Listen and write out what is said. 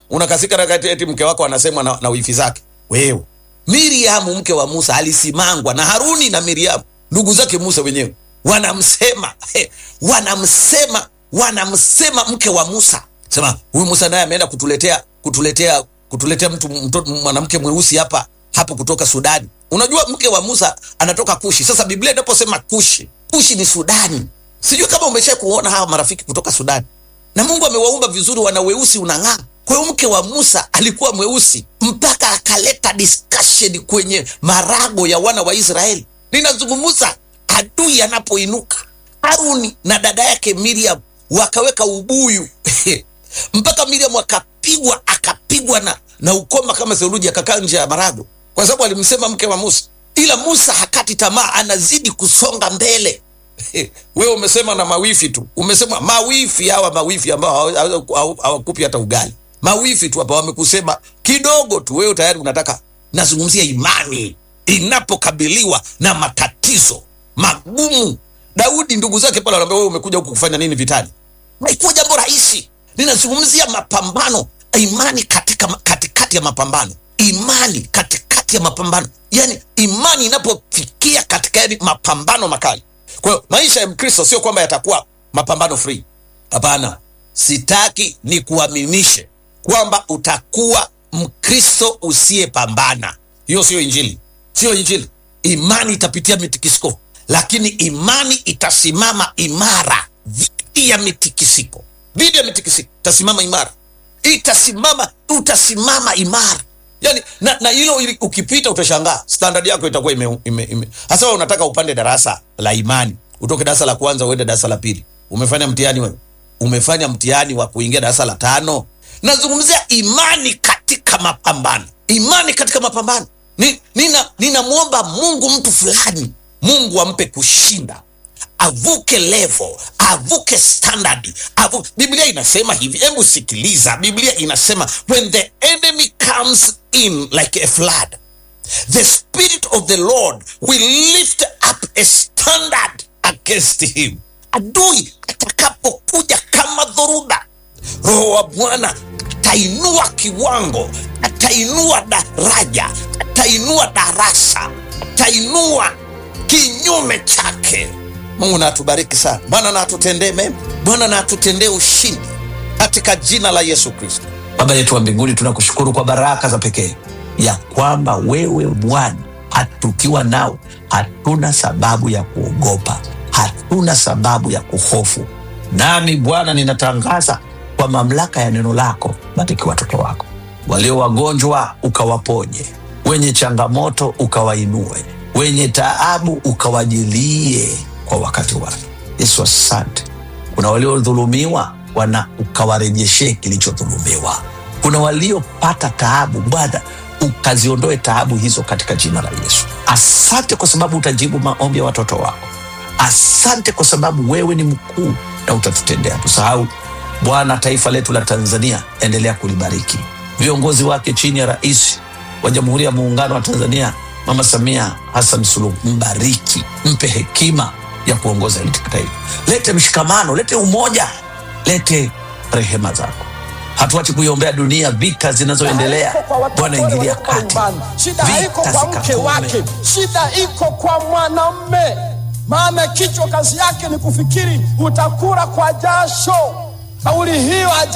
unakasika na kati eti mke wako anasemwa na, na wifi zake wewe miriamu mke wa musa alisimangwa na haruni na miriamu ndugu zake musa wenyewe wanamsema he, wanamsema wanamsema mke wa musa sema huyu musa naye ameenda kutuletea kutuletea kutuletea mtu mtoto mwanamke mweusi hapa hapo kutoka sudani unajua mke wa musa anatoka kushi sasa biblia inaposema kushi kushi ni sudani sijui kama umesha kuona hawa marafiki kutoka sudani na mungu amewaumba vizuri wana weusi unang'aa kwa hiyo mke wa musa alikuwa mweusi mpaka akaleta discussion kwenye marago ya wana wa israeli ninazungumza adui anapoinuka haruni na dada yake miriam wakaweka ubuyu mpaka miriam akapigwa akapigwa na, na ukoma kama theluji akakaa nje ya marago kwa sababu alimsema mke wa musa ila musa hakati tamaa anazidi kusonga mbele wewe umesema na mawifi tu umesema mawifi hawa mawifi ambao hawa- hawa- hawa- hawakupi hata ugali mawifi tu hapa wamekusema kidogo tu wewe tayari unataka nazungumzia imani inapokabiliwa na matatizo magumu daudi ndugu zake pale wanaambia wewe umekuja huku kufanya nini vitani haikuwa jambo rahisi ninazungumzia mapambano imani katika katikati ya mapambano imani katikati ya mapambano yani imani inapofikia katika yani mapambano makali kwa hiyo maisha ya mkristo sio kwamba yatakuwa mapambano free hapana sitaki ni kuaminishe kwamba utakuwa mkristo usiyepambana hiyo sio injili sio injili imani itapitia mitikisiko lakini imani itasimama imara dhidi ya mitikisiko dhidi ya mitikisiko itasimama imara itasimama utasimama imara yani na, na hilo ili- ukipita utashangaa standard yako itakuwa ime, ime, ime. hasa wewe unataka upande darasa la imani utoke darasa la kwanza uende darasa la pili umefanya mtihani wewe umefanya mtihani wa kuingia darasa la tano nazungumzia imani katika mapambano imani katika mapambano Ni- nina ninamwomba mungu mtu fulani mungu ampe kushinda avuke level avuke standard avu... biblia inasema hivi hebu sikiliza biblia inasema when the enemy comes in like a flood the spirit of the lord will lift up a standard against him adui atakapokuja kama dhoruba roho wa bwana atainua kiwango atainua daraja atainua darasa atainua kinyume chake mungu na atubariki sana bwana na atutendee mema bwana na atutendee ushindi katika jina la yesu kristo baba yetu wa mbinguni tunakushukuru kwa baraka za pekee ya kwamba wewe bwana hatukiwa nao hatuna sababu ya kuogopa hatuna sababu ya kuhofu nami bwana ninatangaza kwa mamlaka ya neno lako bariki watoto wako walio wagonjwa ukawaponye wenye changamoto ukawainue wenye taabu ukawajilie kwa wakati wake yesu asante kuna waliodhulumiwa wana ukawarejeshee kilichodhulumiwa kuna waliopata taabu bwana ukaziondoe taabu hizo katika jina la yesu asante kwa sababu utajibu maombi ya watoto wako asante kwa sababu wewe ni mkuu na utatutendea tusahau bwana taifa letu la tanzania endelea kulibariki viongozi wake chini ya rais wa jamhuri ya muungano wa tanzania mama samia hasan suluhu mbariki mpe hekima ya kuongoza hili taifa lete mshikamano lete umoja lete rehema zako hatuachi kuiombea dunia vita zinazoendelea Shida haiko kwa watoto bwana ingilia walioko kati nyumbani. Shida haiko vita kwa mke zikakome wake, shida iko kwa mwanamme. Maana kichwa kazi yake ni kufikiri utakula kwa jasho. Kauli hiyo haja